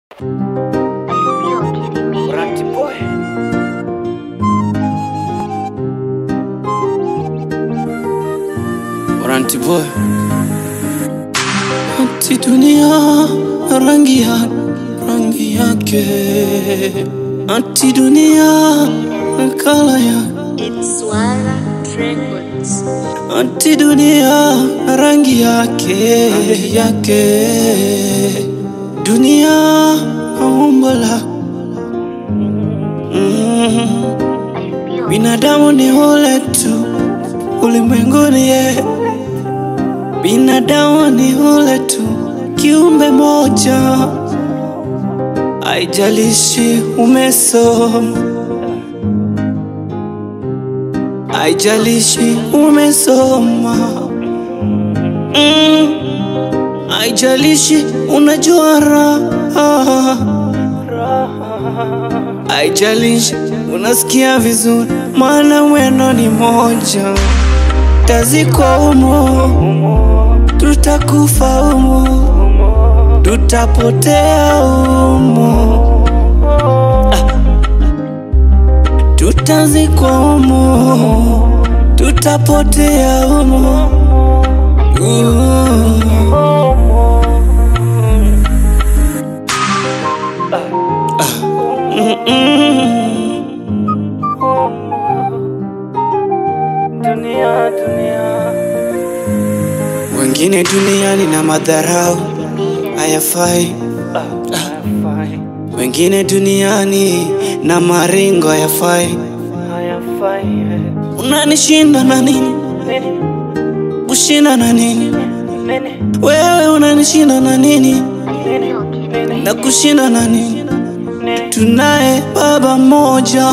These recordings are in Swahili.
You're kidding me. Ranty boy. Ranty boy. Ati dunia rangi ya rangi yake. Ati dunia kala ya It's Swara Records. Ati dunia rangi yake yake. Dunia umbo la mm. Binadamu ni ule tu ulimwenguni, ye binadamu ni ule tu kiumbe moja, haijalishi umesoma, haijalishi umesoma mm. haijalishi unajua raha haijalishi unasikia vizuri, maana mwendo ni moja. Tazikwa humo, tutakufa humo, tutapotea humo, Ah. tutazikwa humo, tutapotea humo. Uh. Dunia, dunia. Wengine duniani na madharau hayafai, wengine duniani na maringo hayafai. Unanishinda na nini? Kushinda na nini? Wewe unanishinda na nini? You're kidding me. Na kushinda na nini? Tunaye Baba mmoja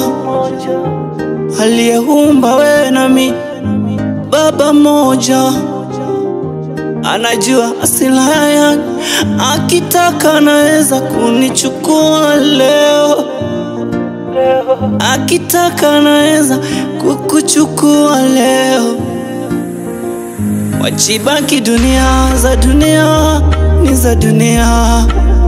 aliyeumba wewe na mimi, Baba mmoja anajua asila yangu, akitaka anaweza kunichukua leo, akitaka anaweza kukuchukua leo. Wachibaki dunia za dunia ni za dunia,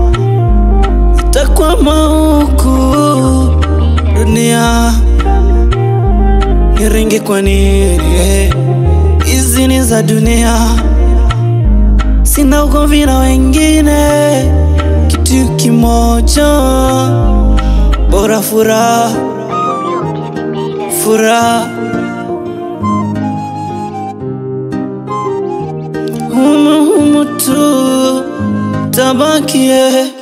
itakwama huku dunia niringi kwa nini? Hizi ni za dunia, sina ugomvi na wengine, kitu kimoja, bora furaha, You're kidding me. furaha humu humu tu tabakie